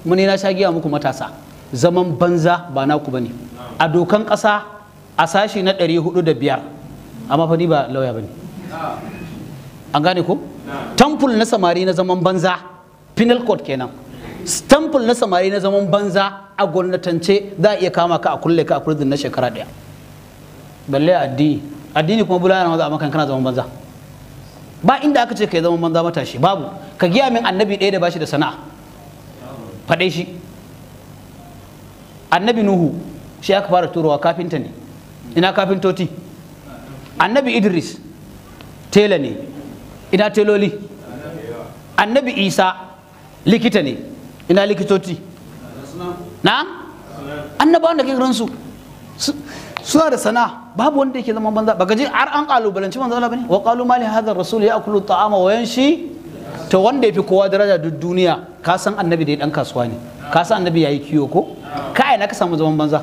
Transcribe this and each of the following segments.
muni na sha giya muku matasa zaman banza ba naku bane a dokan ƙasa a sashi na 405 amma fa ni ba lauya bane an gane ko tamful na samari na zaman banza penal code kenan tamful na samari na zaman banza a gwamnatance za a iya kama ka a kulle ka a prison na shekara daya balle addini addini kuma bulana maza a makan kana zaman banza ba inda aka ce ka yi zaman banza matashi babu ka giya min annabi ɗaya da bashi da sana'a faɗe shi annabi nuhu shi aka fara turowa kafinta ne ina kafintoti annabi idris tela ne ina teloli annabi isa likita ne ina likitoci na annabawan da ke ransu suna da sana'a babu wanda yake zama banza baka ji har an kalubalanci manzo Allah bane wa qalu mali hadha ar-rasul ya'kulu at-ta'ama wa yanshi to wanda yafi kowa daraja duk duniya ka san annabi da dan kasuwa ne ka san annabi yayi kiyo ko ka ina ka samu zaman banza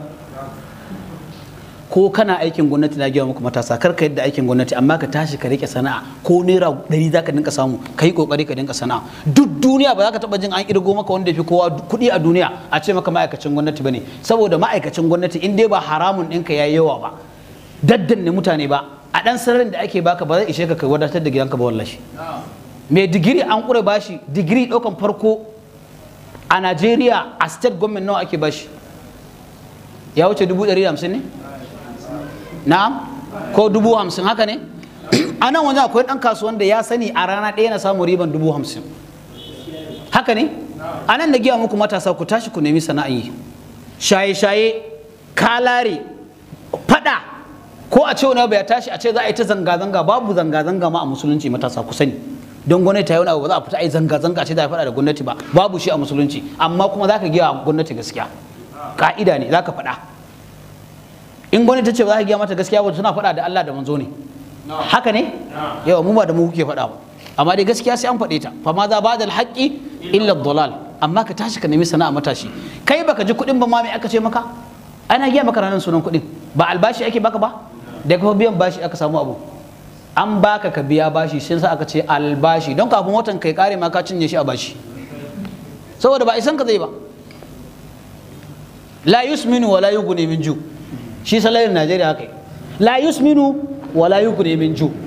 ko kana aikin gwamnati na gaya muku matasa kar ka yadda aikin gwamnati amma ka tashi ka rike sana'a ko naira ɗari za ka dinka samu ka yi kokari ka dinka sana'a duk duniya ba za ka taɓa jin an irgo maka wanda fi kowa kuɗi a duniya a ce maka ma'aikacin gwamnati ba ne saboda ma'aikacin gwamnati in dai ba haramun ɗinka ya yi yawa ba daddanne mutane ba a ɗan sararin da ake baka ba zai ishe ka kai wadatar da gidanka ba wallashi mai digiri an ƙure bashi digiri ɗaukan farko a najeriya a state government nawa ake bashi ya wuce dubu ɗari da hamsin ne na'am ko dubu hamsin haka ne a nan wajen akwai ɗan kasuwan da ya sani a rana ɗaya na samu riban dubu hamsin haka ne a nan da giya muku matasa ku tashi ku nemi sana'a yi shaye-shaye kalare fada ko a ce wani abu ya tashi a ce za a yi ta zanga-zanga babu zanga-zanga ma a musulunci matasa ku sani don gwamnati ta yi wani abu ba za a fita a yi zanga-zanga a ce za a faɗa da gwamnati ba babu shi a musulunci amma kuma za ka giya gwamnati gaskiya ka'ida ne za ka faɗa in gwamnati ta ce ba za ka giya mata gaskiya ba suna faɗa da Allah da manzo ne haka ne yawa mu ba da mu kuke faɗa ba amma dai gaskiya sai an faɗe ta fa ma za ba da alhaƙi illa dalal amma ka tashi ka nemi sana'a matashi kai baka ji kuɗin ba ma me aka ce maka ana giya maka ranar sunan kuɗin ba albashi ake baka ba da kuma biyan bashi aka samu abu an baka ka biya bashi sai sa aka ce albashi don kafin watan kai kare ma ka cinye shi a bashi saboda ba isan ka zai ba la yusminu wa la yughni min ju' shi salarin najeriya haka la yusminu wala yughni min ju